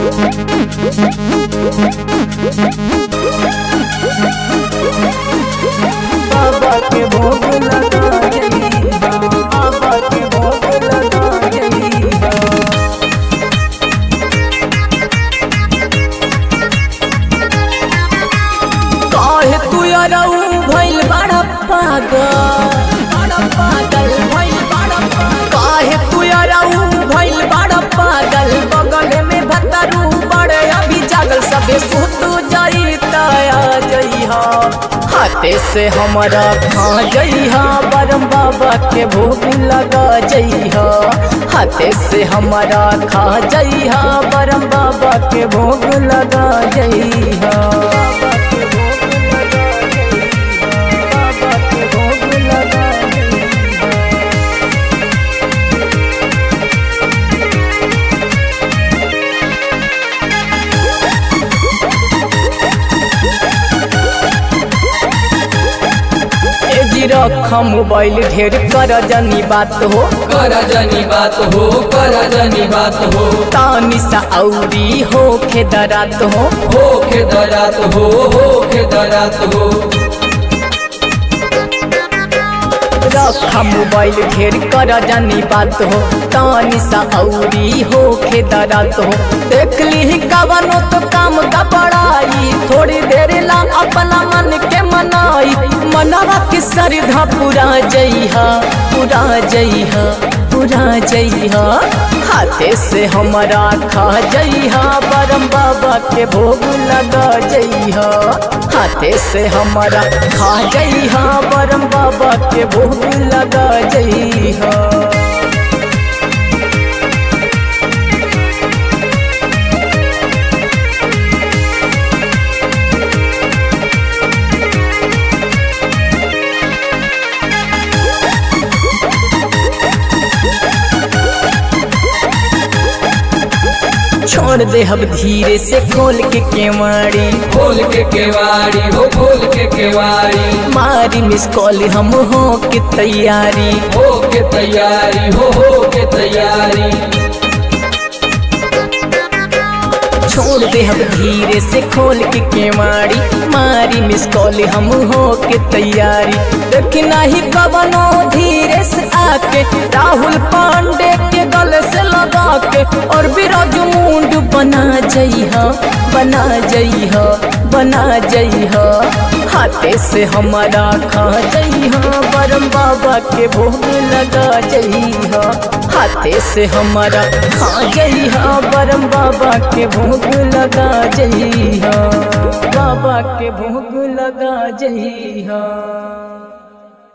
बाबा के भोग लगा जइहा बाबा के भोग लगा जइहा काहे तू अरऊ भइल बड़ा पागल बड़ा पागल भइल बड़ा पागल काहे तू अरऊ भइल बड़ा पागल बगल में भतरू बड़े अभी जागल सबे सुत जाई तया जइहा हाथे से हमारा खा जइहा बरम बाबा के भोग लगा जइहा हाथे से हमारा खा जइहा बरम बाबा के भोग लगा जइहा बाबा के भोग लगा जइहा बाबा के भोग लगा जइहा ए जी रखा मोबाइल ढेर कर जनी बात हो कर जनी बात हो कर जनी बात हो तानी सा औरी हो खेदरात हो हो के दरात हो हो के दरात हो रखा मोबाइल ढेर कर जनी बात हो तानी सा औरी हो खेदरात हो देख ली कवनो तो काम का बड़ाई थोड़ी देर ला अपना मन के मनाई मनवा के श्रद्धा पूरा जइहा पूरा जइहा पूरा जइहा हाथे से हमारा खा जइहा बरम बाबा के भोग लगा जइहा हाथे से हमारा खा जइहा बरम बाबा के भोग लगा जइहा छोड़ दे अब धीरे से खोल के केवाड़ी खोल के केवाड़ी हो खोल के केवाड़ी मारी मिस कॉल हम हो के तैयारी हो के तैयारी हो हो के तैयारी छोड़ दे हम धीरे से खोल के केवाड़ी मारी मिस कॉल हम हो के तैयारी देख नहीं कवनो धीरे से आके राहुल पांडे के गले से लगा के और बिराजू मुंड बना जइहा बना जइहा बना जइहा हाथे से हमारा खा जइहा बरम बाबा के भोग लगा जइहा हाथे से हमारा खा जइहा बरम बाबा के भोग लगा जइहा बाबा के भोग लगा जइहा